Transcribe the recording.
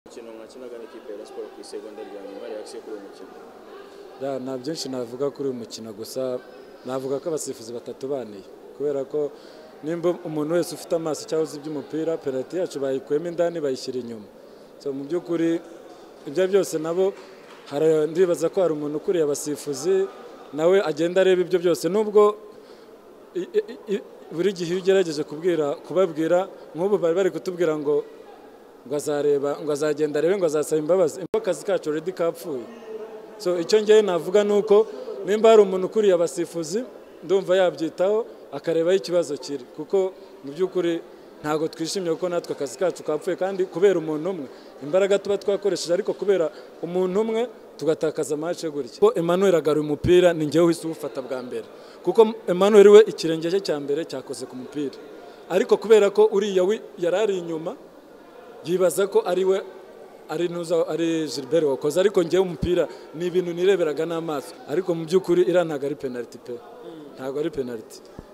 umukino mwakinaga n'ikipe ya siporo ku isegonda rya nyuma reaction kuri uyu mukino Da, nta byinshi navuga kuri uyu mukino gusa navuga ko abasifuzi batatubaneye kubera ko nimba umuntu wese ufite amaso cyangwa uzi iby'umupira penaliti yacu bayikuyemo indani bayishyira inyuma so, mu by'ukuri ibyo ari byose nabo hari- ndibaza ko hari umuntu ukuriye abasifuzi nawe agenda areba ibyo byose nubwo i- i- i- buri gihe iyo ugerageje kubwira kubabwira nk'ubu bari bari kutubwira ngo ngo azareba ngo azagenda arebe ngo azasaba imbabazi imbabazi akazi kacu already kapfuye so icyo ngewe navuga ni uko nimba hari umuntu ukuriye abasifuzi ndumva yabyitaho akareba aho ikibazo kiri kuko mu by'ukuri ntabwo twishimye kuko natwe akazi kacu kapfuye kandi kubera umuntu umwe imbaraga tuba twakoresheje ariko kubera umuntu umwe tugatakaza amace gutya ko Emmanuel agaruye umupira ni ngewe uhise uwufata bwa mbere kuko Emmanuel we ikirenge cye cya mbere cyakoze ku mupira ariko kubera ko uriya wi- yari ari inyuma yibaza ko ari we ari ntuza ari Gilbert wakoze ariko ngewe umupira ni ibintu nireberaga n'amaso ariko mu by'ukuri iriya ntabwo ari penaliti pe ntabwo ari penaliti